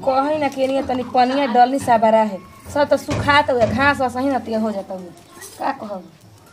कहीं ना केनिया तनी पनिया डलनी साबरा है सब तो सुखात हुए घास वास ही नतिया हो जाता हुए का कहब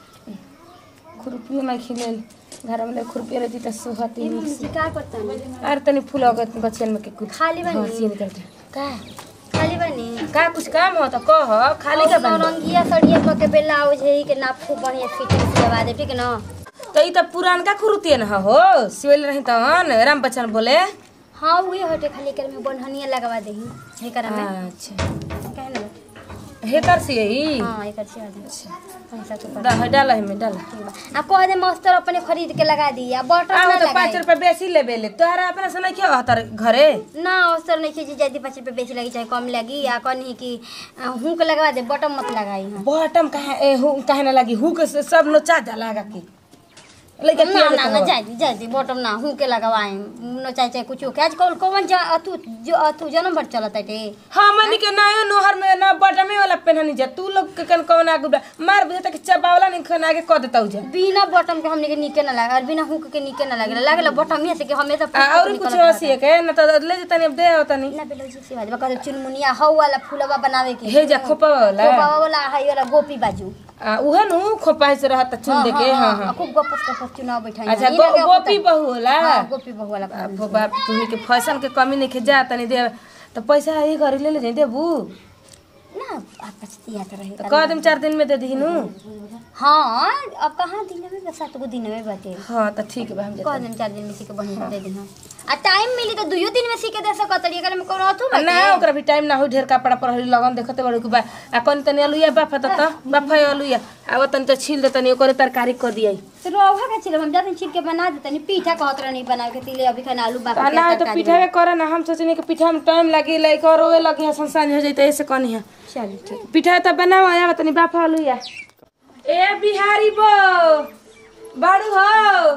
खुरपियो में खिलेल घर में खुरपियो रहती तो सुहती नीक से का करता अरे तनी फूल अगत बच्चन में के कुछ खाली बनी? हाँ, सीन करते का खाली बनी का कुछ काम हो तो कह खाली का बन रंगिया सड़िया क के ब्लाउज है के ना खूब बढ़िया फिटिंग सिलवा दे ठीक ना तो ई तो पुरानका खुरुतियन ह हो सिवल रही तहन राम बच्चन बोले हाँ वही हटे खाली कर में बनहनिया लगवा दे हे करा में अच्छा कहे ना हेकर से ई हाँ एक अच्छी बात है पैसा तो कर दा डाल है में डाल आ कह दे मस्तर अपने खरीद के लगा दी आ बटन आ ना तो पाँच लगाई रुपए बेसी लेबे ले तोहरा अपना से नहीं क्या तार घरे ना अवसर नहीं खींची जाती पाँच रुपये बेची लगी चाहे कम लगी या कहनी कि आ, हुक लगवा दे बटन मत लगाई हाँ बॉटम कहाँ ए हु कहे ना लगी हुक से सब नोचा जाला लगा के लइका ना पिया ना ना जाती जाती बटम ना हुके लगवाए न चाहे चाहे कुछ के आजकल कौन जा अतु जो अतु जन्म भर चलत है हाँ मनी के ना नोहर में ना बटमे वाला पेनहनी जा तू लोग के कन कौन आगु बा- मार बुझे तक चबावला नहीं खन आगे क देता जा बिना बटम के हमने के नीके ना लगा और बिना हुक के नीके ना लगे लागल बटम ही से कि हमें तो आ, और कुछ हसी के ना तो ले जतनी अब दे तनी ना बेलो जी सिवाज बका चुनमुनिया हौ वाला फूलवा बनावे के हे जा खोपा वाला बाबा वाला हाई वाला गोपी बाजू आ उहे नु खोपा से रहत चुन दे के हां हां खूब गपस गपस चुनाव बैठाई अच्छा गो- गोपी बहू होला हां गोपी बहु वाला अब बाप तुम्ही के फैशन के कमी नहीं जा तनी दे तो पैसा ये घरी ले ले जाई देबू ना आपस दिया तो रहे तो कह दिन चार दिन में दे दीनु हाँ अब कहाँ दिन में बस सात गो दिन में बाटे हाँ तो ठीक बा हम कह जाते दिन चार दिन में सीखे बढ़िया दे दिन आ टाइम मिली तो दुइयो दिन में सीखे दे सकत तरी अगर में कोनो अथु ना ओकरा भी टाइम ना हो ढेर कपड़ा पर हरी लगन देखते बड़े के बा आ कनी तनी अलुया बाफ त त बाफ अलुया आ तनी तो छील दे तनी ओकरे तरकारी कर दियाई तो रोहा का छिल हम जाते छिल के बना देते नहीं पीठा कहत रहनी बना के तिले अभी खाना आलू बाप आ ना तो पीठा के करे ना हम सोचनी कि पीठा में टाइम लगी लाइक और रोए लगी है संसान हो जइते ऐसे कनी है चल ठीक पीठा तो बनाओ आया तनी बाफ अलुया ए बिहारी बो बाड़ू हो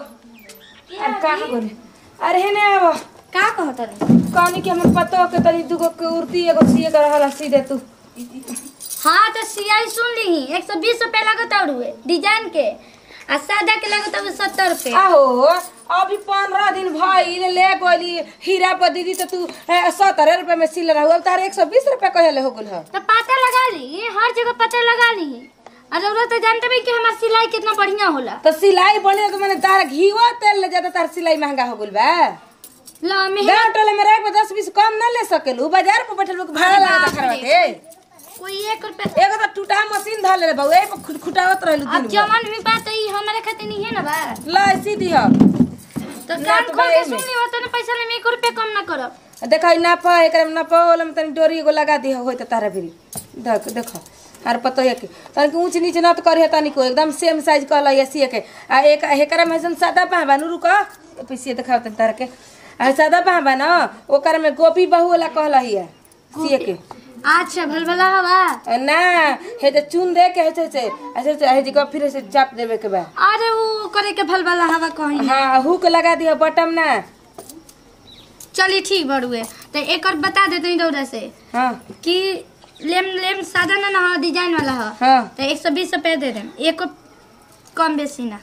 अरे कहाँ बोले अरे हेने आवो का कहत रहे कहनी कि हमर पतो के तनी दुगो के उर्ती एगो सीए कर रहला सी दे तू हाँ तो सियाई सुन ली एक सौ बीस रुपये लगत और डिजाइन के आ सादा के लगत और सत्तर रुपये आहो अभी पंद्रह दिन भइल ले गोली हीरा पर दीदी तो तू सत्रह रुपए में सिल रहा अब तारे एक सौ बीस रुपए कहले हो गल है तो पता लगा ली हर जगह पता लगा ली और रउरा तो जानते भी कि हमार सिलाई कितना बढ़िया होला तो सिलाई बने तो मैंने तार घीवा तेल ले जाता तार सिलाई महंगा हो गल बा ला में गाँव टोले में रह के दस बीस कम न ले सकेलू बाजार पर बैठल लोग भाड़ा लगा खरवा के कोई एक रुपया एगो तो टूटा मशीन धर ले बाबू ए पर खुट खुटावत रहलू अब दिन भर। जवन भी बात है हमारे खातिर नहीं है ना बा ला सीधी हो तो ना कान तो खोल बा के एमे। सुन ली होता ना पैसा ले एक रुपया कम ना करब देखा ना पा एकरा में ना पा वाला में तनी डोरी एगो लगा दी होय त तारा भी देख देखो आर पतो है कि तनी ऊंच नीच न तो करी तनी को एकदम सेम साइज कहला ये सी के आ एक हेकरा में ऐसन सादा पहबा नु रुको पीछे दिखाओ तनी तारा के आ सादा पहबा ना ओकर में गोपी बहू वाला कहला हिया सी के अच्छा भलभला हवा आ ना हे जे चुन दे के हे से ऐसे हे जी को फिर से चाप देवे के बा अरे वो करे के भलभला हवा कहीं हां हुक लगा दियो बटम ना चली ठीक बड़ुए तो एक और बता देते हैं रउरा से हां कि लेम लेम सादा ना ना डिजाइन वाला है हां तो एक सौ बीस रुपये दे दें एक कम बेसी ना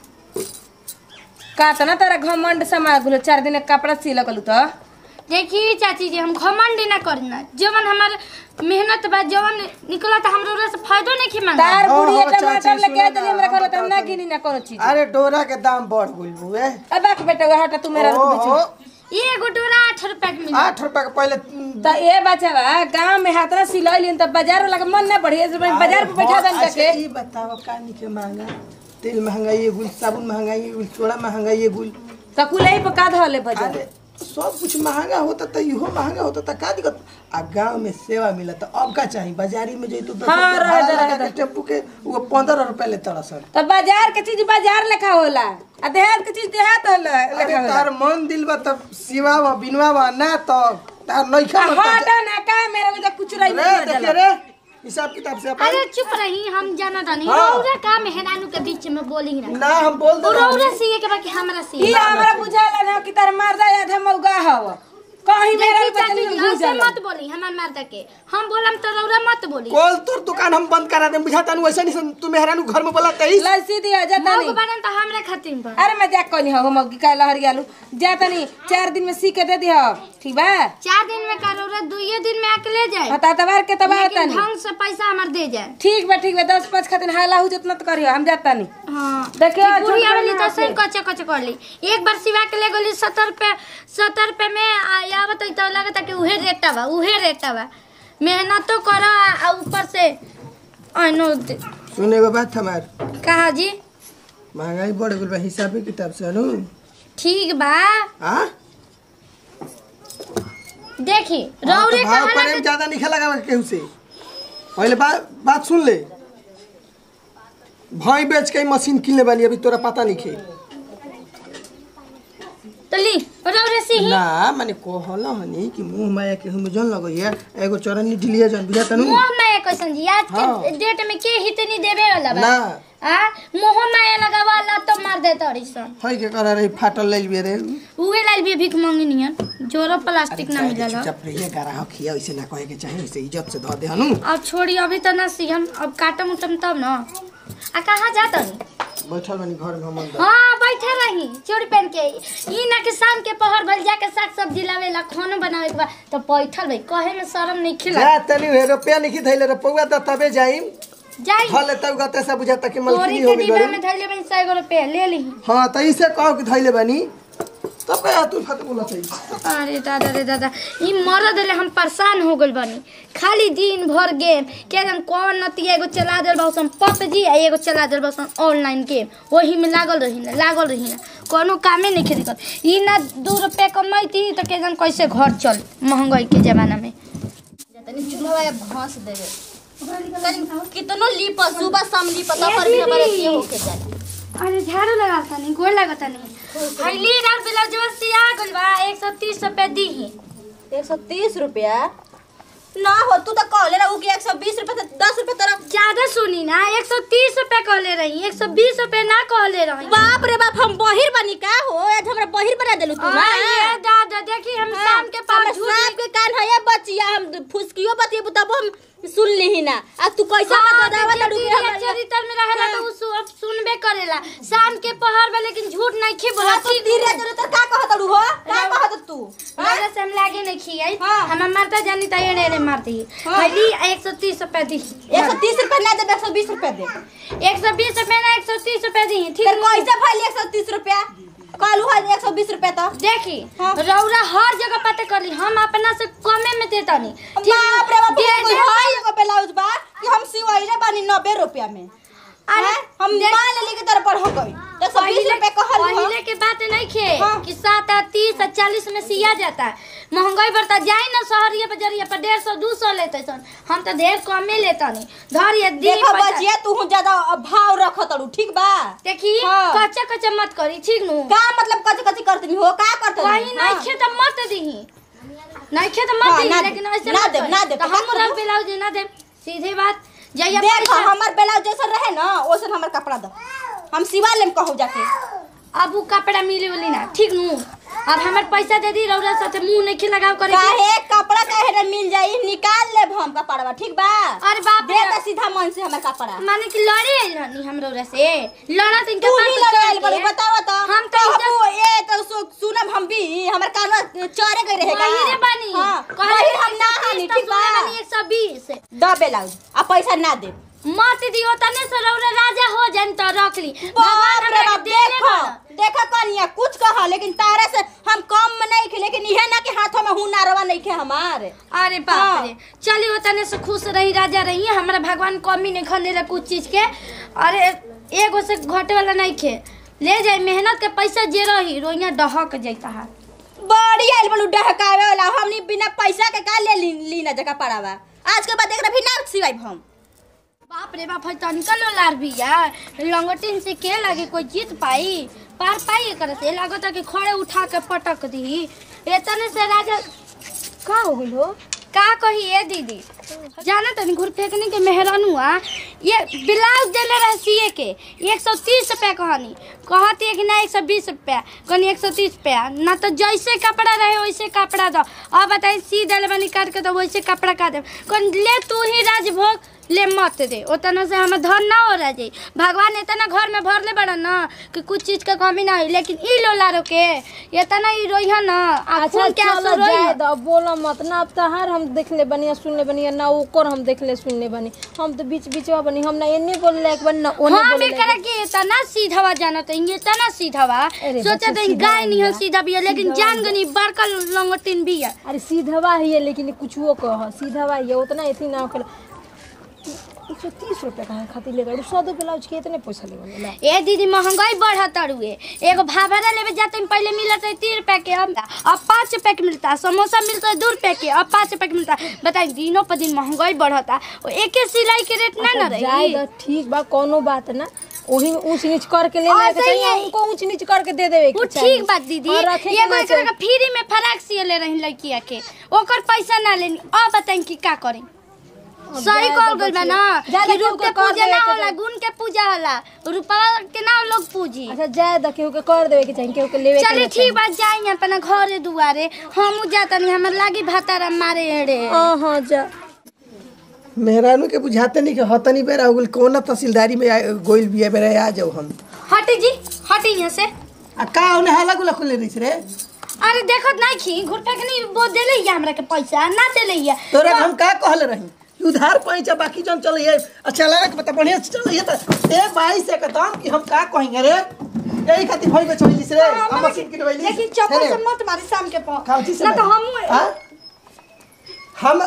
का त ना तारा घमंड समा गुलो चार दिन के कपड़ा सिल कलू तो देखिए चाची जी हम घमंड ना करना जवन हमार मेहनत बा जवन निकला तो हमरा से फायदो नहीं की मांगा तार हाँ, बुढ़िया हाँ, टमाटर चाची, लेके सुनो दली ना, हमरा घर हाँ, त ना बता गिनी ना कोनो चीज अरे डोरा के दाम बढ़ गइल बुए अब बाक बेटा वह हटा तू मेरा रुक ओहो, बेची ये एगो डोरा आठ रुपया के मिली आठ रुपया के पहले त ए बचावा गांव में हाथ ना सिलाई लेन त बाजार वाला के मन ना बढ़िया से बाजार पे बैठा दन अच्छा, जाके ई बताओ का निके महंगा तेल महंगाई है गुल साबुन महंगाई है गुल सोडा महंगाई है गुल त कुलई पे का धले बाजार अरे सब कुछ महंगा होता तो इहो महंगा होता तो का दिक्कत आ गांव में सेवा मिलता अब का चाहिए बाजारी में जइतो दस हाँ, रुपया रहे भाड़ा दे, लगा रहे के टेम्पू के वो पंद्रह रुपया ले तड़सन त बाजार के चीज बाजार लेखा होला आ देहात के चीज देहात होला अरे लेखा होला तार मन दिल बा तब सिवा बा बिनवा बा ना तो तार नइखा आ मत हटा ना का मेरा लगे कुछ रही रे नहीं देखिए रे हिसाब किताब से अपन अरे चुप रही हम जाना तानी हाँ। रउरा का मेहरानू के बीच में बोली ना ना हम बोल दे रउरा सीए के बाकी हमरा ई सीए हमरा बुझाला ना कि तार मर्दा आधा मौगा हव कहीं मेरा देखी रुपया चाची तनी जी, भूल ऐसे जाला मत बोली हमार माता के हम बोलम तो रौरा मत बोली कॉल तोर दुकान हम बंद करा दे बुझाता नु ऐसा नहीं तू मेहरानू घर में बोला तई लसी दिया जाता मौक नहीं बनन तो हमरे खातिर बा अरे मैं जाक कहनी हो मौकी का लहर आलू जाता नहीं चार दिन में सी के दे दियो ठीक बा चार दिन में का रौरा दुइये दिन में आके ले जाए हता तबार के तबाह होता लेकिन नहीं ढंग से पैसा हमार दे जाए ठीक बा ठीक बा दस पाँच खातिर हाला हो जितना तो करियो हम जाता नहीं हाँ देखियो, कि बुढ़ी छोट आवेली बना तो सही कच्चे कच्चे कर ली एक बार सिवा के ले गोली सत्तर रुपए सत्तर रुपए में आ- आवत तो लगता कि उहे रेटा बा उहे रेटा बा मेहनतो करो आ ऊपर से अनो दे- सुने एगो बात हमार कहा जी महंगाई बढ़ गइल बा हिसाबे किताब से नु ठीक बा हां देखी हाँ, रौरे तो भाव कहला प्रेम कि ज्यादा नहीं लगा केहू से पहले बात बात सुन ले भाई बेच के ही मशीन किनले बानी अभी तोरा पता नहीं खे तो ली रौरे से ही ना माने कहल हनी कि मुंह माया के हम जन लगइया एगो चरनी ढिलिया जन बुझाता नु मोह माया कैसन जी आज हाँ। के डेट में के हितनी देवे वाला बा ना आ मोह माया लगावाला तो मार दे तोरी सन है के करा रही फाटल ले लिए रे उहे लाल भी भीख मांगी नियन जोरो प्लास्टिक ना मिलल ह। चुपचाप रहिए गारा खिया ऐसे ना कहे के चाहे ऐसे इज्जत से धो दे हनु अब छोड़ी अभी तो ना सीखम अब काटम उटम तब न आ कहाँ जाता बैठल बानी घर में हम अंदर हाँ बैठे रही चोरी पहन के ई ना कि शाम के पहर भल जाके साग सब्जी लावे ला खाना बनावे के बा तो बैठल भाई कहे में शर्म नहीं खिला जा तनी हे रुपया नहीं धैले रे पौवा त तबे जाइम जाई हल तब गते से बुझाता कि तोरी मलकिनी के हो गई डिब्बा गरे में धैले बनी सौ गो रुपया ले ली हां त इसे कहो कि धैले बानी तब कहे तू फट बोला चाहिए अरे दादा रे दादा ई मरद रे हम परेशान हो गइल बानी खाली दिन भर गेम के जन कौन नतिया एगो चला देल बासन पबजी आ एगो चला देल बासन ऑनलाइन गेम वही में लागल रही ना लागल रही ना कोनो कामे नहीं खेती कर ई ना दू रुपया कमाईती तो के जन कैसे घर चल महंगाई के जमाना में तनी चूल्हा या भैंस देवे तनी कितनो लीप सुबह शाम लीप तब पर भी हमारे ये होके जाए अरे झाड़ू लगा तानी गोड़ लगा तानी हईली रात ब्लाउज सिया गइल बा 130 रुपया दीही एक सौ तीस रुपया ना हो तू तो कहले रहू कि एक सौ बीस रुपया से दस रुपया तरफ ज्यादा सुनी ना 130 रुपया कहले रही 120 रुपया ना कहले रही बाप रे बाप हम बहिर बनी का हो आज हमरा बहिर बना देलू तू ना ये दादा देखी हम शाम के पास हम सांप के कान है ये बचिया हम फुसकियो बतिए तब हम सुन ली ना आ तू कैसा बता दावा लड़ू कि हमरा चरित्र में रहेला तो उ सु- अब सुनबे करेला शाम के पहर में लेकिन झूठ नहीं खी बोला तू धीरे धीरे तो का कहत रहू हो का कहत तू मेरे से हम लागे नहीं खियाई हाँ। हम मारता जानी त एड़े एड़े मारती हाँ। हली 130 रुपया दी एक सौ तीस रुपया ना दे एक सौ बीस रुपया दे 120 रुपया ना 130 रुपया दी ठीक फिर कैसे भइल एक सौ तीस रुपया कहलू है एक सौ बीस रुपया तो देखी हाँ। रौरा हर जगह पता करी हम अपना से कमे में देता नहीं बाप रे बाप दे कोई दे- है एगो ब्लाउज बा कि हम सिवाइले बानी नब्बे रुपया में अरे, हैं? हम देख- मान लेली के तरफ हो गई एक सौ बीस पहले रुपया कहल पहले के बात नहीं खे हाँ। कि सात आ तीस आ चालीस में सिया जाता है महंगाई बढ़ता जाए ना शहरिया बजरिया पर डेढ़ सौ दू सौ लेते सन हम तो ढेर कमे लेता नहीं धर ये दी देखो पैसा। बचिया तू ज्यादा भाव रख तड़ू ठीक बा देखी हाँ। कच्चा कच्चा मत करी ठीक नु का मतलब कच कच करतनी हो का करतनी कहीं नहीं खे तो मत दीही नहीं खे तो मत हाँ, दीही ना लेकिन दे- ऐसे ना मत दे- करी। ना दे, तो तो हम का रंग करू? ब्लाउज ना दे सीधे बात जइया देख पैसा हमर ब्लाउज जैसा रहे ना वैसे हमर कपड़ा दो हम सिवा लेम कहू जाके अब उ कपड़ा मिले वाली ना ठीक नु अब हमर पैसा दे दी रौरा साथे मुंह नहीं खे लगाव करे के। काहे कपड़ा काहे ना मिल जाई निकाल लेब हम कपड़वा ठीक बा अरे बाप दे रे तो सीधा मन से हमर कपड़ा माने कि लड़े आइल रहनी हम रौरा से लड़ा तो इनके तू पास ही तो लड़ाइल चढ़ बड़ी के। बतावा तो हम तो कहबू ए तो सु- सुनब हम भी हमर कानवा चरे गई रहेगा वही रे बनी हां कहले वही हम ना हानि ठीक बा एक सौ बीस द ब्लाउज आ पैसा ना दे मत दियो तने से रौरा राजा हो जान तो रख ली बाप रे हमरा बाप के देले देखो बा। देखो कनिया कुछ कहा लेकिन तारे से हम कम में नहीं खे लेकिन इहे ना कि हाथों में हुनरवा नहीं खे हमारे अरे बाप हाँ। रे चली वो तने से खुश रही राजा रही हमरा भगवान कमी नहीं खने रे कुछ चीज के अरे एगो से घटे वाला नहीं खे ले जाए मेहनत के पैसा जे रही रोइया डहक जाता है बड़ी आइल बलू डहकावे वाला हमनी बिना पैसा के का ले ली, ली ना जगह पड़ावा आज के बाद देख रहा भी ना सिवाई हम बाप रे बाप है तनिका लो लार बिया लंगटिन से के लगे कोई जीत पाई पार पाई करे से लागत है कि खड़े उठा के पटक दी एतने से राजा का हो गइल हो का कही ए दीदी जाना तनी घुर फेंकने के मेहरानुआ ये ब्लाउज देले रहे सिए के एक सौ तीस रुपया कहनी कहती है कि ना एक सौ बीस रुपया कहनी एक सौ तीस रुपया ना तो जैसे कपड़ा रहे वैसे कपड़ा दो अब बताइए सी दिले बनी काट के तो वैसे कपड़ा काट दे कौन ले तू ही राजभोग ले मत दे उतना से हमें धन ना हो रहा जाई भगवान इतना घर में भरले बड़ा ना कि कुछ चीज का कमी ना हुई लेकिन ई लोला रोके इतना ई रोई है ना आ अच्छा खून के आंसू चलो रोई जाए है। दो बोलो मत ना अब तहार हम देखले बनी सुनले बनी ना ओकर हम देखले सुनले बनी हम तो बीच बीचवा बनी हम ना एने बोले लायक बनी ना ओने हाँ बोले मैं लायक करा कि इतना सीधा जाना तो ये इतना सीधा बा अरे सोचा बच्चा तो सीधा गाय नहीं है बा। सीधा भी है लेकिन जान गनी बड़का लंगटिन भी है अरे सीधवा ही है लेकिन कुछ वो कह सीधवा ही है उतना इतनी ना कर एक सौ तीस रुपये का खातिर ले गए सौ दो ब्लाउज के इतने पैसा ले गए ए दीदी महंगाई बढ़त रुए एगो भाभरा लेवे जाते में पहले मिलत है तीन रुपए के अब अब पाँच रुपए के मिलता समोसा मिलता है दो रुपए के अब पाँच रुपए के मिलता बताइए दिनों पर दिन महंगाई बढ़ता वो एक सिलाई के रेट ना ना जाए रही दो ठीक बा कोनो बात ना वही में ऊंच नीच करके ले हाँ, लेके सही चाहिए है। उनको ऊंच नीच करके दे देवे वो के चाहिए ठीक बात दीदी और रखे के एगो ना एकरा चाहिए। के फ्री में फराक सिए ले रही लड़किया के ओकर पैसा ना लेनी अब बताई कि का करी सही जाए कॉल दो गइल बा बच्चे। ना जाए कि दो रूप केहू के के कर पूजा देवे ना के होला चाही। गुण के पूजा होला रूपा के ना लोग पूजी अच्छा जाए दो केहू के कर देवे के चाहिए केहू के लेवे के चलिए ना ठीक बात जाएंगे अपना घरे दुआरे हम जाता नहीं हमारे लागी भातारा मारे एड़े हाँ हाँ जा मेहरानू के बुझाते नहीं कि हतनी बेरा हो गेल कौन तहसीलदारी में आ- गोइल बिया बेरा आ जाओ हम हटी जी हटी यहाँ से आ का उन्हें हाला गुला खुले रही रे अरे देखत नहीं खी घुटपा के नहीं वो देले ही हमरा के पैसा ना देले ही तोरा के हम का कहले रही उधार पैसा बाकी जन चल ये अच्छा लगा के बता बढ़िया से चल ये तो ए भाई से कहता कि हम का कहेंगे रे यही खातिर भाई में चली रे हम मशीन की डबैली लेकिन चप्पल से मत मारी शाम के पास काउची से ना तो मारी? हम हाँ? हम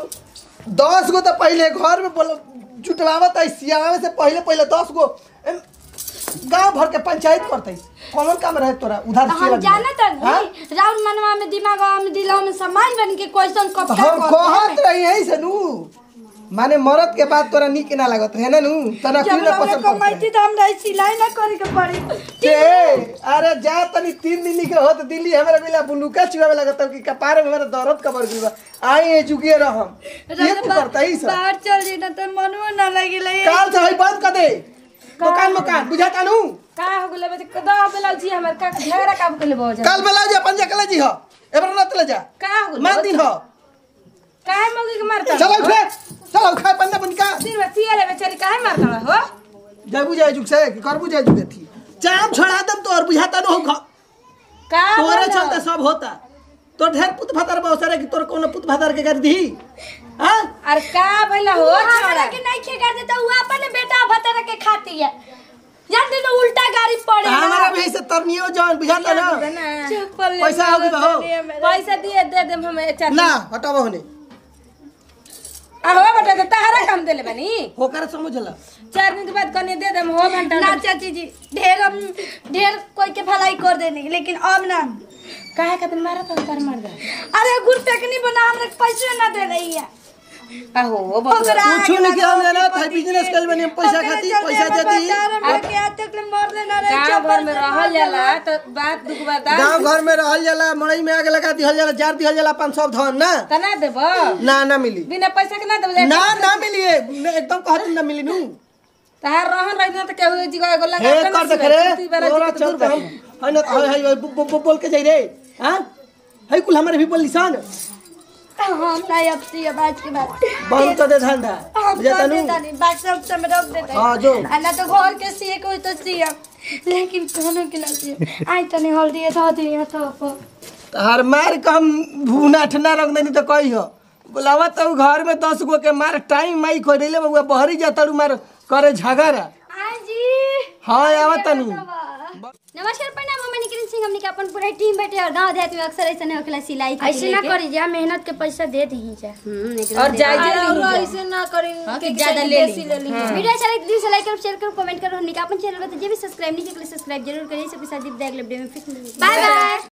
दस गो तो पहले घर में बोल जुटवावत है सियावे से पहले पहले दस गो एम, गांव भर के पंचायत करते कौन काम रहे तोरा उधार तो सेवा हम दिया? जानत हाँ? नहीं राउंड मनवा में दिमाग में दिला में समाज बन के क्वेश्चन कब तो का हम कहत रही है से नू माने मरद के बाद तोरा निक ना लागत रहे ना नू तना क्यों ना पसंद करते तो हम रही सिलाई ना करे के पड़ी के अरे जा तनी तीन दिन के होत दिल्ली हमरा मिला बुलुका चुआवे लगत कि कपार में हमरा दर्द कबर गइल बा आई ए जुगिए रहम ये तू करता ही सब बाहर चल जी ना तो मनवा ना लगे काल से हई बंद कर दे दुकान मकान बुझाता नू का हो गेले बच्चे दो ब्लाउज जी हमर का झगड़ा का गेले बहुत कल बेला जा पंजा कले जी हो एबर न तले जा का हो गेले मान दिन हो काहे मौगी के मारता चलो उठे चलो खाए पंजा बन का दिन में सियाले बेचारी काहे मारता हो जय बुझाए जुग से कि कर बुझाए जुग थी चाम छोड़ा दम तो और बुझाता न हो घ- का तोरे बोलो? चलते सब होता तो ढेर पुत भातार बहुत सारे कि तोर कोनो पुत भातार के कर दी हां अरे का भइला हो हमरा छोड़ा के नहीं खेगा देता वो अपने बेटा भतरा के खाती है जानते तो उल्टा गाड़ी पड़े हमारा भी से तरनियो जान बुझाता ना चप्पल ले पैसा होगी बहो पैसा दिए दे दे हमें चाची ना हटावा होने आ हो बेटा तो तहरा काम देले बनी होकर समझला चार दिन के बाद कने दे दे हो घंटा ना चाची जी ढेर हम ढेर कोई के भलाई कर देने लेकिन अब ना काहे खातिर मारा तो कर मार दे अरे गुड़ पैकनी बना हमरा के पैसे ना दे रही है आहो बबुआ कुछ नहीं किया हमने ना था बिजनेस कर बने पैसा खाती पैसा देती गाँव घर में रहल जाला तो बात दुख बता गांव घर में रहल जाला मड़ई में आग लगा दिहल जाला जार दिहल जाला पाँच सौ धन ना तना देब ना ना मिली बिना पैसा के ना देब ना ना मिली है मैं एकदम कहती ना मिली नू तहार रहन रही ना तो केहू जी एगो लगा हे के ना कर देख सिवाय, रे तू बारा तोरा जी के दूर चलते हम बाटे। है ना है है है, बो- बो- बोल के जाई रे हां है कुल हमारे भी बोल निशान हम नहीं अब सी बात के बाद बंद कर दे धंधा हम बुझाता कर नू देता नहीं बात सब सब रख देता हाँ, जो। आ ना तो घर के सिए कोई तो सिया लेकिन कोनो के ना सिए आई तनी हल्दी धो दिया तो पर तार मार के हम भूना ठंडा रख देनी तो कही हो बोलावा तो घर में दस गो के मार टाइम माई खोई रही बउआ बहरी जाता मार करे झगड़ा आई जी हाँ आवत तनी नमस्कार प्रणाम हम निकिन सिंह हमनी के अपन पूरा टीम बैठे और गांव देहात में अक्सर ऐसे नहीं होखेला सिलाई खातिर ऐसे ना लेके। करी जा मेहनत के पैसा दे दी जा हम्म, एक और जाय और जे ऐसे ना करें हाँ, कि कि ज्यादा किसी ले देसी ली। ले ली वीडियो अच्छा लगे तो दिल से लाइक करो शेयर करो कमेंट करो हमनी के अपन चैनल को तो जे भी सब्सक्राइब नहीं किया सब्सक्राइब जरूर करिए सबके साथ दीप देख ले वीडियो में फिर बाय बाय